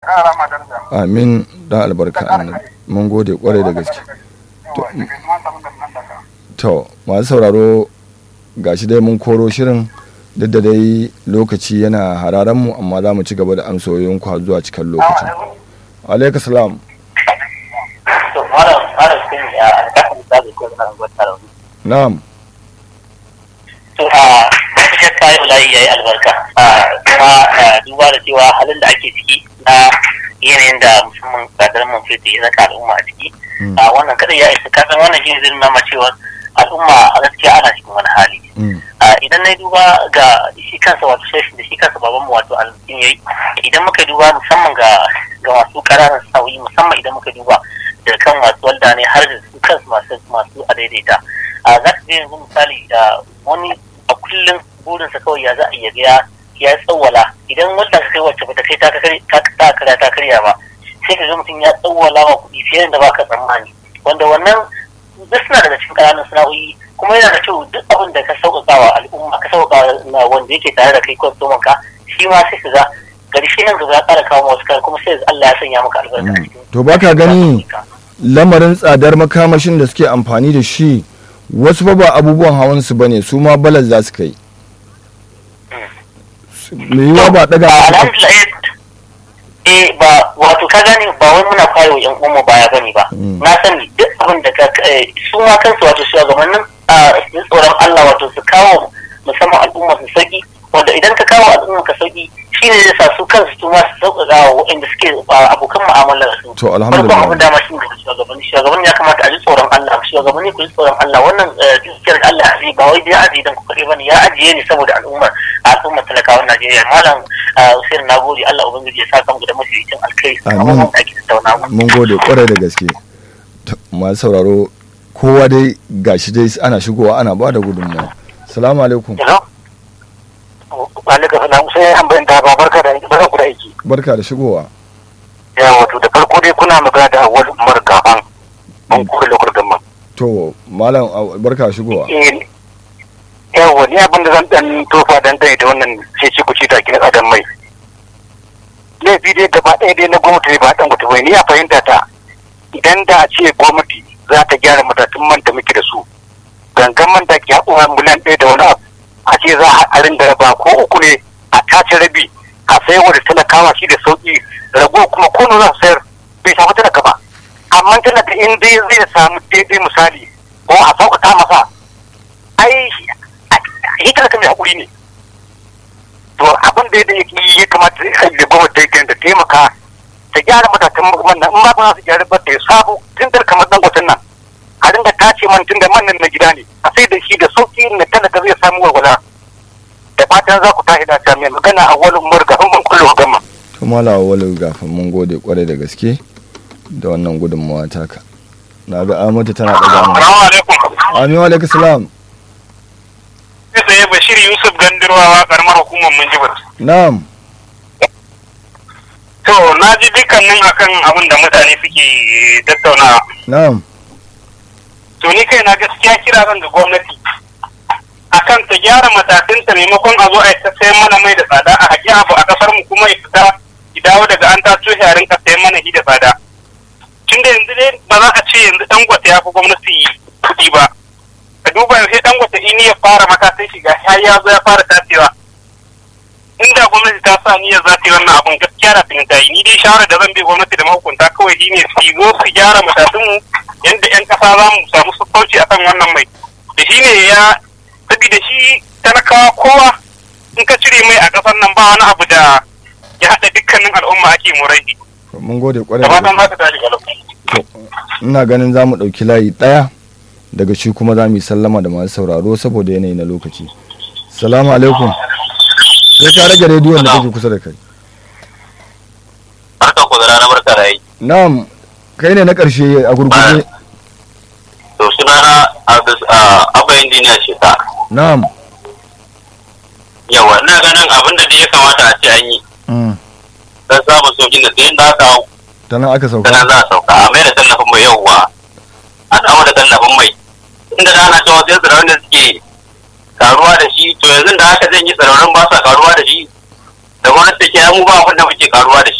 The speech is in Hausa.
kara ma daraja amin da albarka annabi mun gode kwarai da gaske yawa daga ma samu da nan daga to masu sauraro gashi dai mun koro shirin duk da dai lokaci yana hararen mu amma za mu ci gaba da amsoyin ku har zuwa cikin lokacin alaikum salam to malam malam sun ya alƙaƙin da zai kuma nan gwata da na'am to a babu shakka yau layi yayi albarka a kuma a, duba da cewa halin da ake ciki na yanayin da musamman tsadar man fetur ya zaka al'umma a ciki Mm. a wannan kada ya isa kasan wannan shi ne zai nuna ma cewa al'umma a gaskiya ana cikin wani hali Mm. a idan na duba ga shi kansa wato shashin da shi kansa baban mu wato alƙin yayi idan muka duba musamman ga ga masu ƙananan sauyi musamman idan muka duba da kan masu walda ne har da su kansu masu masu a daidaita a za ka ga yanzu misali a wani a kullum burinsa kawai ya za a iya ga ya ya tsawwala idan wanda ka kai wacce bata kai ta kare ta ta karya ta karya ba sai ka ga mutum ya tsawwala ma kuɗi fiye da baka tsammani wanda wannan duk suna daga cikin ƙananan sana'o'i kuma yana da kyau duk abin da ka sauƙaƙa wa al'umma ka sauƙaƙa na wanda yake tare da kai kwastoman ka shi ma sai ka ga ƙarshe nan gaba ya ƙara kawo wasu kayan kuma sai Allah ya sanya maka albarka a Mm. cikin to baka gani lamarin tsadar makamashin da suke amfani da shi wasu fa ba abubuwan hawan su bane su ma balas za su kai me yiwa ba daga alhamdulillah eh ba wato ka gane ba wai muna kwayo yan uwanmu baya bane ba Mm. na sani duk abin da ka eh, su ma kansu wato shugabannin a su tsoron Allah wato su kawo musamman al'umma su sauki wanda idan ka kawo al'umma ka sauki shine zai sa su kansu su ma su sauƙaƙa wa waɗanda suke a, abokan mu'amalar su to farkon alhamdulillah abin dama shi ne daga shugabanni shugabanni ya kamata a ji tsoron Allah shugabanni ku ji tsoron Allah wannan eh, dukiyar Allah ya ajiye ba wai dai ya ajiye dan ku kaɗai bane ya ajiye ne saboda al'ummar al'ummar talakawan Najeriya malam eh, Hussein nagode Allah ubangiji ya saka mu da mafificin alkai Amin. abubuwan da ake tattauna mun gode kwarai da gaske To, masu sauraro kowa dai gashi dai ana shigowa ana ba da gudunmawa salamu alaikum Hello Alika salam sai an bayyana ba barka da barka ku da aiki barka da shigowa ya wato da farko dai kuna magana da awwal Umar Gaban an kure lokacin gamman to malam a- barka da shigowa yawa ni abin da zan dan tofa dan dai da wannan cece ku ci da kin adam mai laifi dai gaba ɗaya dai na gwamnati ba dan gwamnati bai ni ya fahimta ta idan da a ce gwamnati za ta gyara matatun man da muke da su gangan man da ke haƙuwa miliyan ɗaya da wani abu a ce za a rinda raba ko uku ne a tace rabi a sayar wa da talakawa shi da sauƙi rago kuma ko za su sayar bai samu talaka ba amma talaka in dai zai samu daidai misali ko a sauƙaƙa masa ai shi talaka mai haƙuri ne to abin da ya ya kamata da gwamnati ta da taimaka ta gyara matatan wannan in ba ba su gyara ba ta sabo tun da kamar dan gwatan nan a dinga tace man tun da man nan na gida ne a sai da shi da sauki na talaka zai samu walwala da fatan za ku tashi da ta mai magana a wani murga in ban kullum gama to malawa wani gafin mun gode kwarai da gaske da wannan gudunmawa taka na ga amata tana ɗaga mu Assalamu alaikum. amin wa alaikum salam Kai tsaye Bashir Yusuf Gandirwawa karamar hukumar Minjibir. na'am To na ji dukkanin akan abin da mutane suke tattaunawa. na'am To ni kai na gaskiya kira zan ga gwamnati. Akan ta gyara matakinta maimakon a zo a ta sayan mana mai da tsada a haƙi abu a ƙasar mu kuma ya fita ya dawo daga an taso shi a rinka sayan mana shi da tsada. Tun da yanzu dai ba za a ce yanzu dangote ya fi gwamnati kuɗi ba. Ka duba yanzu dangote in ya fara matakin shiga har ya zo ya fara tacewa. inda gwamnati ta sa niyyar za ta yi wannan abun gaskiya da ta yi ni dai shawarar da zan bi gwamnati da mahukunta kawai shi ne su zo su gyara matatun mu yadda yan kasa za mu samu sassauci akan wannan mai da shi ne ya saboda shi talakawa kowa in ka cire mai a kasar nan ba wani abu da ya haɗa dukkanin al'umma ake murai mun gode kwarai da da fatan gaske za ta tashi galau To, ina ganin za mu ɗauki layi ɗaya daga shi kuma za mu yi sallama da masu sauraro saboda yanayi na lokaci salamu alaikum sai ka rage rediyon da kake kusa da kai barka ku da rana barka da yi na'am kai ne na ƙarshe a gurguje to sunana abba injiniya ce ta na'am yawa ina ganin abin da ya kamata a ce an yi mm. don samun sauƙin da sayan da aka hau ta nan aka sauka sannan za a sauka a mai da tallafin mai yauwa a dawo da tallafin mai inda da ana cewa sai tsirarun da suke karuwa da shi to yanzu da haka zan yi tsirarun ba sa karuwa da shi da gwamnati take mu ba abin da muke karuwa da shi